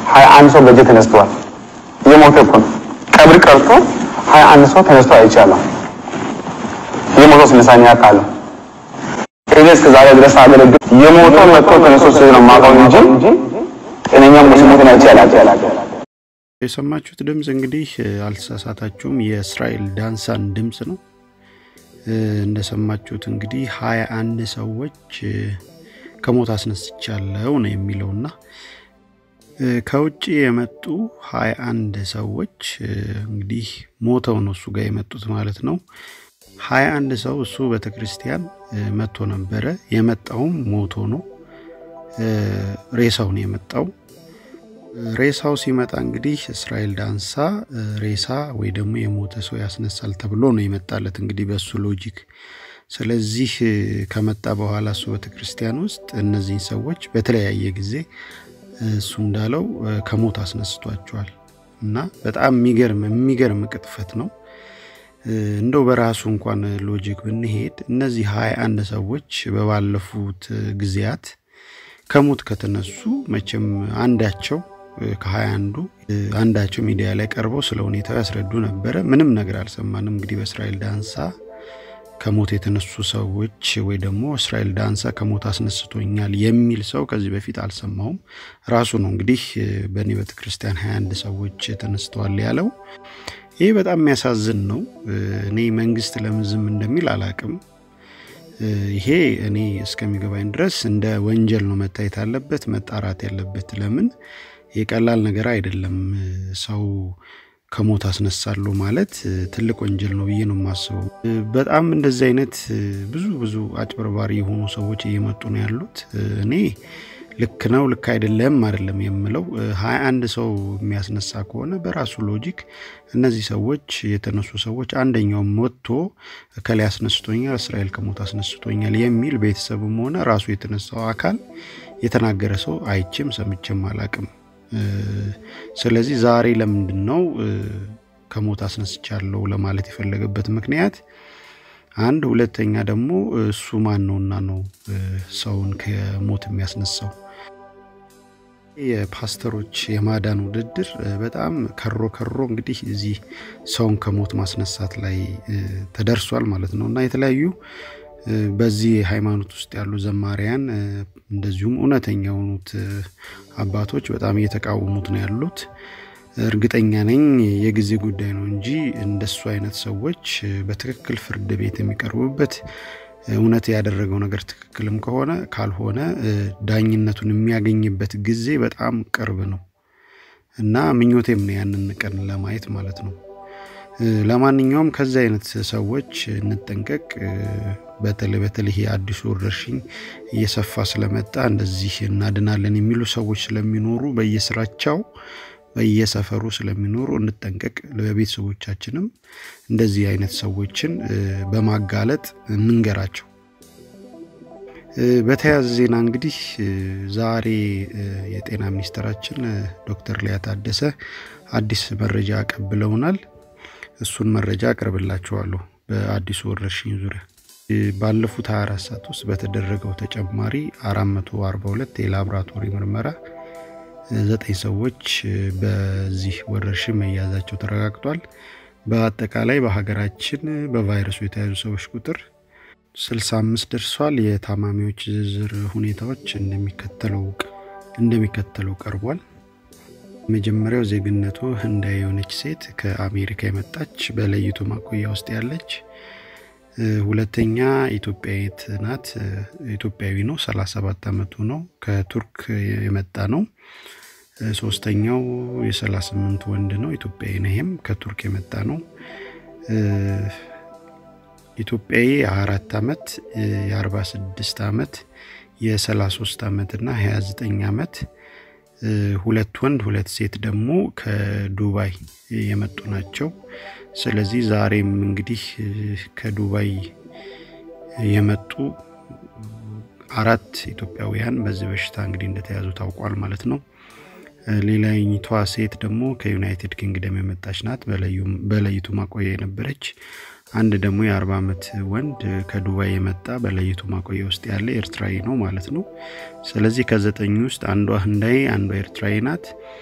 ሀያ አንድ ሰው በእጄ ተነስተዋል። እየሞተ እኮ ነው። ቀብር ቀርቶ ሀያ አንድ ሰው ተነስቶ አይቻለሁ። የሞተው ስልሳኛ ቃለሁ እኔ እስከ ዛሬ ድረስ አገለግል የሞተው መጥቶ ተነስቶ ሲል ነው የማውቀው እንጂ ጤነኛ ሙስሊሞትን አይቼ አላውቅም። የሰማችሁት ድምፅ እንግዲህ አልተሳሳታችሁም፣ የእስራኤል ዳንሳን ድምፅ ነው። እንደሰማችሁት እንግዲህ ሀያ አንድ ሰዎች ከሞት አስነስቻለሁ ነው የሚለውና ከውጭ የመጡ ሀያ አንድ ሰዎች እንግዲህ ሞተው ነው እሱ ጋር የመጡት ማለት ነው። ሀያ አንድ ሰው እሱ ቤተ ክርስቲያን መጥቶ ነበረ። የመጣውም ሞቶ ነው። ሬሳው ነው የመጣው። ሬሳው ሲመጣ እንግዲህ እስራኤል ዳንሳ ሬሳ ወይ ደግሞ የሞተ ሰው ያስነሳል ተብሎ ነው የመጣለት እንግዲህ በእሱ ሎጂክ። ስለዚህ ከመጣ በኋላ እሱ ቤተ ክርስቲያን ውስጥ እነዚህን ሰዎች በተለያየ ጊዜ እሱ እንዳለው ከሞት አስነስቷቸዋል እና በጣም የሚገርም የሚገርም ቅጥፈት ነው። እንደው በራሱ እንኳን ሎጂክ ብንሄድ እነዚህ ሀያ አንድ ሰዎች በባለፉት ጊዜያት ከሞት ከተነሱ መቼም አንዳቸው ከሀያ አንዱ አንዳቸው ሚዲያ ላይ ቀርበው ስለ ሁኔታው ያስረዱ ነበረ። ምንም ነገር አልሰማንም። እንግዲህ በእስራኤል ዳንሳ ከሞት የተነሱ ሰዎች ወይ ደግሞ እስራኤል ዳንሳ ከሞት አስነስቶኛል የሚል ሰው ከዚህ በፊት አልሰማውም። ራሱ ነው እንግዲህ በእኔ ቤተ ክርስቲያን ሀያ አንድ ሰዎች ተነስተዋል ያለው። ይህ በጣም የሚያሳዝን ነው። እኔ መንግስት ለምን ዝም እንደሚል አላቅም። ይሄ እኔ እስከሚገባኝ ድረስ እንደ ወንጀል ነው መታየት አለበት፣ መጣራት ያለበት። ለምን ይህ ቀላል ነገር አይደለም። ሰው ከሞት አስነሳለሁ ማለት ትልቅ ወንጀል ነው ብዬ ነው የማስበው። በጣም እንደዚህ አይነት ብዙ ብዙ አጭበርባሪ የሆኑ ሰዎች እየመጡ ነው ያሉት። እኔ ልክ ነው ልክ አይደለም አይደለም የምለው ሀያ አንድ ሰው የሚያስነሳ ከሆነ በራሱ ሎጂክ እነዚህ ሰዎች የተነሱ ሰዎች አንደኛውም ወጥቶ እከላይ አስነስቶኛል፣ እስራኤል ከሞት አስነስቶኛል የሚል ቤተሰብም ሆነ ራሱ የተነሳው አካል የተናገረ ሰው አይቼም ሰምቼም አላቅም። ስለዚህ ዛሬ ለምንድን ነው ከሞት አስነስቻለሁ ለማለት የፈለገበት ምክንያት አንድ፣ ሁለተኛ ደግሞ እሱ ማን ነውና ነው ሰውን ከሞት የሚያስነሳው? የፓስተሮች የማዳን ውድድር በጣም ከሮ ከሮ እንግዲህ እዚህ ሰውን ከሞት ማስነሳት ላይ ተደርሷል ማለት ነው እና የተለያዩ በዚህ ሃይማኖት ውስጥ ያሉ ዘማሪያን እንደዚሁም እውነተኛ የሆኑት አባቶች በጣም እየተቃወሙት ነው ያሉት። እርግጠኛ ነኝ የጊዜ ጉዳይ ነው እንጂ እንደሱ አይነት ሰዎች በትክክል ፍርድ ቤት የሚቀርቡበት እውነት ያደረገው ነገር ትክክልም ከሆነ ካልሆነ ዳኝነቱን የሚያገኝበት ጊዜ በጣም ቅርብ ነው እና ምኞቴም ነው ያንን ቀን ለማየት ማለት ነው። ለማንኛውም ከዚህ አይነት ሰዎች እንጠንቀቅ። በተለይ በተለይ ይሄ አዲሱ ወረርሽኝ እየሰፋ ስለመጣ እንደዚህ እናድናለን የሚሉ ሰዎች ስለሚኖሩ በየስራቸው በየሰፈሩ ስለሚኖሩ እንጠንቀቅ። ለቤተሰቦቻችንም እንደዚህ አይነት ሰዎችን በማጋለጥ እንንገራቸው። በተያያዘ ዜና እንግዲህ ዛሬ የጤና ሚኒስትራችን ዶክተር ሊያ ታደሰ አዲስ መረጃ አቀብለውናል። እሱን መረጃ አቀርብላችኋለሁ። በአዲሱ ወረርሽኝ ዙሪያ ባለፉት 24 ሰዓት ውስጥ በተደረገው ተጨማሪ 442 የላቦራቶሪ ምርመራ ዘጠኝ ሰዎች በዚህ ወረርሽኝ መያዛቸው ተረጋግጧል። በአጠቃላይ በሀገራችን በቫይረሱ የተያዙ ሰዎች ቁጥር 65 ደርሷል። የታማሚዎች ዝርዝር ሁኔታዎች እንደሚከተለው እንደሚከተለው ቀርቧል። የመጀመሪያው ዜግነቱ ህንዳዊ የሆነች ሴት ከአሜሪካ የመጣች በለይቶ ማቆያ ውስጥ ያለች። ሁለተኛ ኢትዮጵያዊት ናት። ኢትዮጵያዊ ነው፣ 37 ዓመቱ ነው። ከቱርክ የመጣ ነው። ሶስተኛው የ38 ወንድ ነው፣ ኢትዮጵያዊ ነው። ይሄም ከቱርክ የመጣ ነው። ኢትዮጵያዊ የ24 ዓመት የ46 ዓመት የ33 ዓመት እና 29 ዓመት ሁለት ወንድ ሁለት ሴት ደግሞ ከዱባይ የመጡ ናቸው። ስለዚህ ዛሬም እንግዲህ ከዱባይ የመጡ አራት ኢትዮጵያውያን በዚህ በሽታ እንግዲህ እንደተያዙ ታውቋል ማለት ነው። ሌላኝቷ ሴት ደግሞ ከዩናይትድ ኪንግደም የመጣች ናት፣ በለይቱ ማቆያ የነበረች። አንድ ደግሞ የአርባ ዓመት ወንድ ከዱባይ የመጣ በለይቱ ማቆያ ውስጥ ያለ ኤርትራዊ ነው ማለት ነው። ስለዚህ ከዘጠኝ ውስጥ አንዷ ህንዳዊ፣ አንዷ ኤርትራዊ ናት።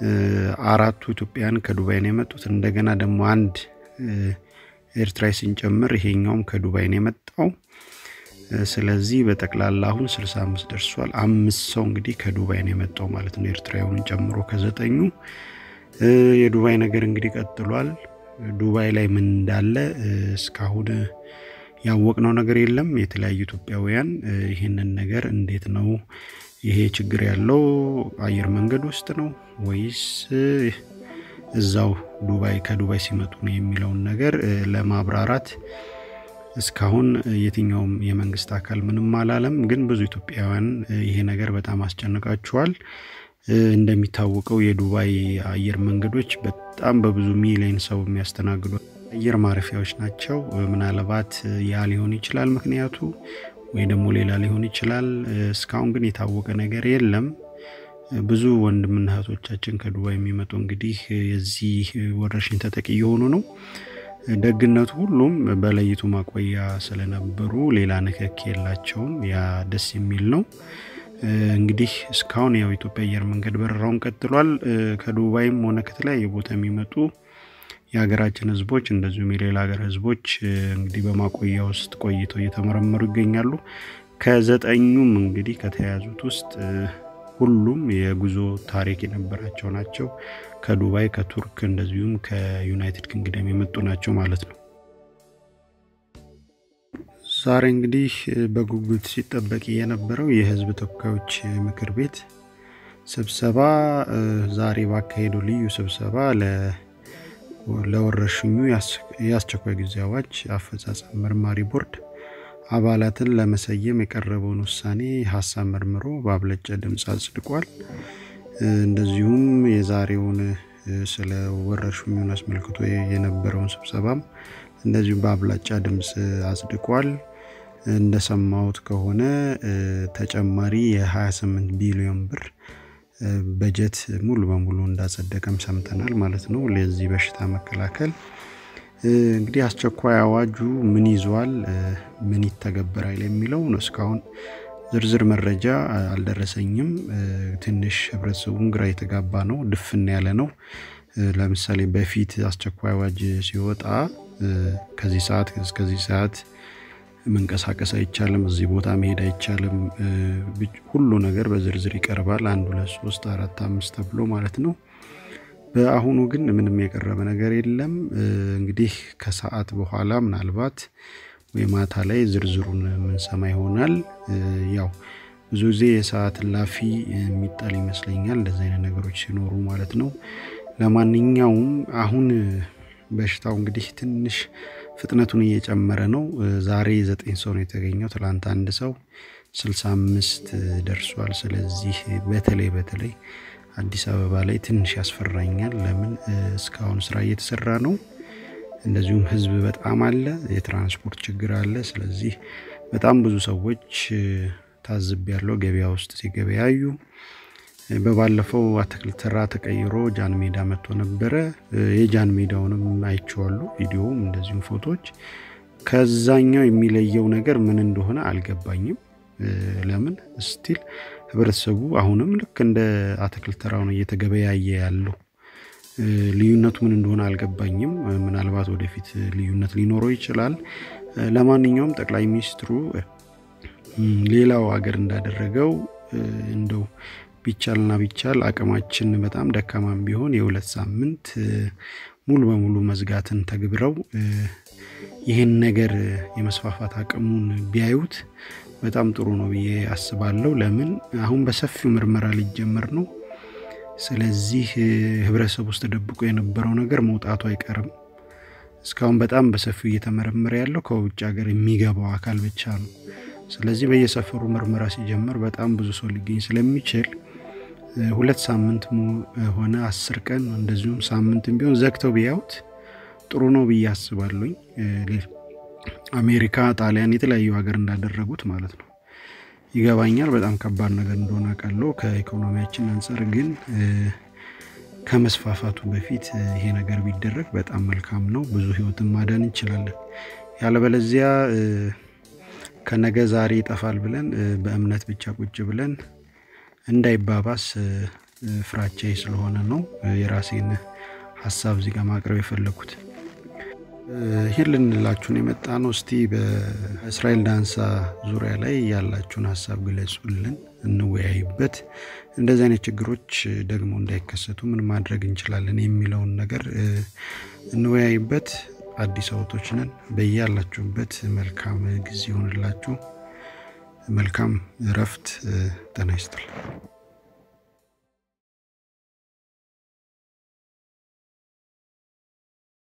አራቱ ኢትዮጵያውያን ከዱባይ ነው የመጡት። እንደገና ደግሞ አንድ ኤርትራዊ ስንጨምር ይሄኛውም ከዱባይ ነው የመጣው። ስለዚህ በጠቅላላ አሁን 65 ደርሷል። አምስት ሰው እንግዲህ ከዱባይ ነው የመጣው ማለት ነው ኤርትራዊውን ጨምሮ ከዘጠኙ። የዱባይ ነገር እንግዲህ ቀጥሏል። ዱባይ ላይ ምን እንዳለ እስካሁን ያወቅነው ነገር የለም። የተለያዩ ኢትዮጵያውያን ይህንን ነገር እንዴት ነው ይሄ ችግር ያለው አየር መንገድ ውስጥ ነው ወይስ እዛው ዱባይ ከዱባይ ሲመጡ ነው የሚለውን ነገር ለማብራራት እስካሁን የትኛውም የመንግስት አካል ምንም አላለም። ግን ብዙ ኢትዮጵያውያን ይሄ ነገር በጣም አስጨንቃቸዋል። እንደሚታወቀው የዱባይ አየር መንገዶች በጣም በብዙ ሚሊዮን ሰው የሚያስተናግዱ አየር ማረፊያዎች ናቸው። ምናልባት ያ ሊሆን ይችላል ምክንያቱ ወይ ደግሞ ሌላ ሊሆን ይችላል። እስካሁን ግን የታወቀ ነገር የለም። ብዙ ወንድምና እህቶቻችን ከዱባይ የሚመጡ እንግዲህ የዚህ ወረርሽኝ ተጠቂ የሆኑ ነው። ደግነቱ ሁሉም በለይቱ ማቆያ ስለነበሩ ሌላ ንክክ የላቸውም። ያ ደስ የሚል ነው። እንግዲህ እስካሁን ያው ኢትዮጵያ አየር መንገድ በረራውን ቀጥሏል። ከዱባይም ሆነ ከተለያየ ቦታ የሚመጡ የሀገራችን ሕዝቦች እንደዚሁም የሌላ ሀገር ሕዝቦች እንግዲህ በማቆያ ውስጥ ቆይተው እየተመረመሩ ይገኛሉ። ከዘጠኙም እንግዲህ ከተያዙት ውስጥ ሁሉም የጉዞ ታሪክ የነበራቸው ናቸው። ከዱባይ፣ ከቱርክ እንደዚሁም ከዩናይትድ ኪንግደም የመጡ ናቸው ማለት ነው። ዛሬ እንግዲህ በጉጉት ሲጠበቅ የነበረው የህዝብ ተወካዮች ምክር ቤት ስብሰባ ዛሬ ባካሄደው ልዩ ስብሰባ ለወረርሽኙ የአስቸኳይ ጊዜ አዋጅ አፈጻጸም መርማሪ ቦርድ አባላትን ለመሰየም የቀረበውን ውሳኔ ሀሳብ መርምሮ በአብለጫ ድምፅ አጽድቋል። እንደዚሁም የዛሬውን ስለ ወረርሽኙን አስመልክቶ የነበረውን ስብሰባም እንደዚሁም በአብላጫ ድምፅ አጽድቋል። እንደሰማሁት ከሆነ ተጨማሪ የ28 ቢሊዮን ብር በጀት ሙሉ በሙሉ እንዳጸደቀም ሰምተናል ማለት ነው። ለዚህ በሽታ መከላከል እንግዲህ አስቸኳይ አዋጁ ምን ይዟል፣ ምን ይተገበራል የሚለው ነው። እስካሁን ዝርዝር መረጃ አልደረሰኝም። ትንሽ ህብረተሰቡን ግራ የተጋባ ነው፣ ድፍን ያለ ነው። ለምሳሌ በፊት አስቸኳይ አዋጅ ሲወጣ ከዚህ ሰዓት እስከዚህ ሰዓት መንቀሳቀስ አይቻልም፣ እዚህ ቦታ መሄድ አይቻልም፣ ሁሉ ነገር በዝርዝር ይቀርባል። አንድ ሁለት ሶስት አራት አምስት ተብሎ ማለት ነው። በአሁኑ ግን ምንም የቀረበ ነገር የለም። እንግዲህ ከሰዓት በኋላ ምናልባት ወይ ማታ ላይ ዝርዝሩን የምንሰማ ይሆናል። ያው ብዙ ጊዜ የሰዓት እላፊ የሚጣል ይመስለኛል እንደዚህ አይነት ነገሮች ሲኖሩ ማለት ነው። ለማንኛውም አሁን በሽታው እንግዲህ ትንሽ ፍጥነቱን እየጨመረ ነው። ዛሬ ዘጠኝ ሰው ነው የተገኘው። ትላንት አንድ ሰው ስልሳ አምስት ደርሷል። ስለዚህ በተለይ በተለይ አዲስ አበባ ላይ ትንሽ ያስፈራኛል። ለምን እስካሁን ስራ እየተሰራ ነው። እንደዚሁም ህዝብ በጣም አለ፣ የትራንስፖርት ችግር አለ። ስለዚህ በጣም ብዙ ሰዎች ታዝብ ያለው ገበያ ውስጥ ሲገበያዩ በባለፈው አትክልት ተራ ተቀይሮ ጃን ሜዳ መጥቶ ነበረ። የጃን ሜዳውንም አይቼዋሉ፣ ቪዲዮውም እንደዚሁም ፎቶዎች። ከዛኛው የሚለየው ነገር ምን እንደሆነ አልገባኝም። ለምን ስቲል ህብረተሰቡ አሁንም ልክ እንደ አትክልት ተራው ነው እየተገበያየ ያለው። ልዩነቱ ምን እንደሆነ አልገባኝም። ምናልባት ወደፊት ልዩነት ሊኖረው ይችላል። ለማንኛውም ጠቅላይ ሚኒስትሩ ሌላው ሀገር እንዳደረገው እንደው ቢቻልና ቢቻል አቅማችን በጣም ደካማም ቢሆን የሁለት ሳምንት ሙሉ በሙሉ መዝጋትን ተግብረው ይህን ነገር የመስፋፋት አቅሙን ቢያዩት በጣም ጥሩ ነው ብዬ አስባለሁ። ለምን አሁን በሰፊው ምርመራ ሊጀመር ነው። ስለዚህ ህብረተሰብ ውስጥ ተደብቆ የነበረው ነገር መውጣቱ አይቀርም። እስካሁን በጣም በሰፊው እየተመረመረ ያለው ከውጭ ሀገር የሚገባው አካል ብቻ ነው። ስለዚህ በየሰፈሩ ምርመራ ሲጀመር በጣም ብዙ ሰው ሊገኝ ስለሚችል ሁለት ሳምንት ሆነ አስር ቀን እንደዚሁም ሳምንትም ቢሆን ዘግተው ቢያዩት ጥሩ ነው ብዬ አስባለሁኝ። አሜሪካ፣ ጣሊያን የተለያዩ ሀገር እንዳደረጉት ማለት ነው። ይገባኛል በጣም ከባድ ነገር እንደሆነ አውቃለሁ ከኢኮኖሚያችን አንጻር ግን ከመስፋፋቱ በፊት ይሄ ነገር ቢደረግ በጣም መልካም ነው። ብዙ ህይወትን ማዳን እንችላለን። ያለበለዚያ ከነገ ዛሬ ይጠፋል ብለን በእምነት ብቻ ቁጭ ብለን እንዳይባባስ ፍራቻዬ ስለሆነ ነው የራሴን ሀሳብ እዚህ ጋር ማቅረብ የፈለኩት። ይህን ልንላችሁን የመጣ ነው። እስቲ በእስራኤል ዳንሳ ዙሪያ ላይ ያላችሁን ሀሳብ ግለጹልን፣ እንወያይበት። እንደዚህ አይነት ችግሮች ደግሞ እንዳይከሰቱ ምን ማድረግ እንችላለን የሚለውን ነገር እንወያይበት። አዲስ አበቦች ነን። በያላችሁበት መልካም ጊዜ ይሆንላችሁ። መልካም እረፍት። ጤና ይስጥልኝ።